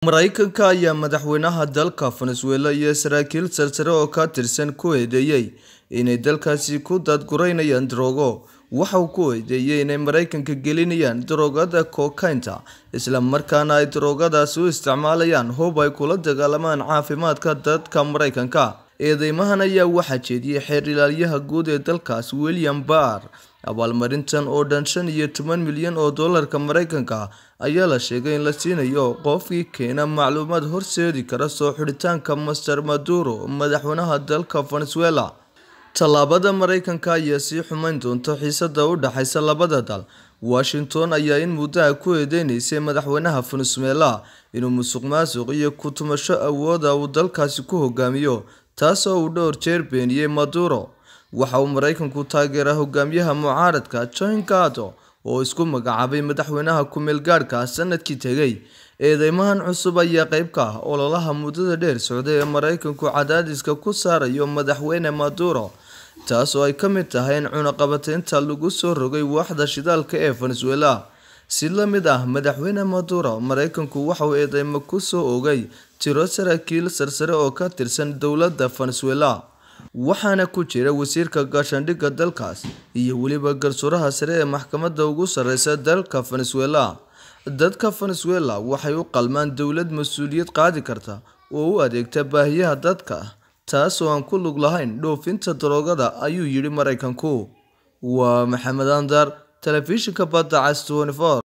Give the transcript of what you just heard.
Mareykanka ayaa madaxweynaha dalka Venezuela iyo saraakiil sarsare oo ka tirsan ku eedeeyay inay dalkaasi ku daadgureynayaan daroogo. Waxa uu ku eedeeyay inay Mareykanka gelinayaan daroogada kokainta, isla markaana ay daroogadaasi u isticmaalayaan hub ay kula dagaalamaan caafimaadka dadka Mareykanka. Eedeymahan ayaa waxaa jeediyay xeer ilaaliyaha guud ee dalkaas William Barr. Abaalmarintan oo dhan shan iyo toban milyan oo doolarka Mareykanka ayaa la sheegay in la siinayo qofkii keena macluumaad horseedi kara soo xidhitaanka Mr. Maduro, madaxweynaha dalka Venezuela. Tallaabada Mareykanka ayaa sii xumeyn doonta xiisadda u dhaxaysa labada dal. Washington ayaa in muddo ah ku eedeysay madaxweynaha Venezuela inuu musuqmaasuq iyo ku tumasho awoodda uu dalkaasi ku hogaamiyo, taasoo uu dhowr jeer beeniyay Maduro. Waxa uu Mareykanku taageeraa hogaamiyaha mucaaradka Juan Guaido oo isku magacaabay madaxweynaha ku meel gaadhka ah sanadkii tegay. Eedeymahan cusub ayaa qayb ka ah ololaha muddada dheer socday ee Mareykanku cadaadiska ku saarayo madaxweyne Maduro, taasoo ay ka mid tahay in cunaqabataynta lagu soo rogay waaxda shidaalka ee Venezuela. Si la mid ah madaxweyne Maduro, Mareykanku waxa uu eedeymo ku soo oogay tiro saraakiil sarsare oo ka tirsan dowladda Venezuela, waxaana ku jira wasiirka gaashaandhigga dalkaas iyo weliba garsooraha sare ee maxkamadda ugu sarreysa dalka Venezuela. Dadka Venezuela waxay u qalmaan dowlad mas'uuliyad qaadi karta oo u adeegta baahiyaha dadka, taas oo aan ku lug lahayn dhoofinta daroogada, ayuu yidhi Mareykanku. Waa Maxamed Andar, Telefishinka Badda Cas 24.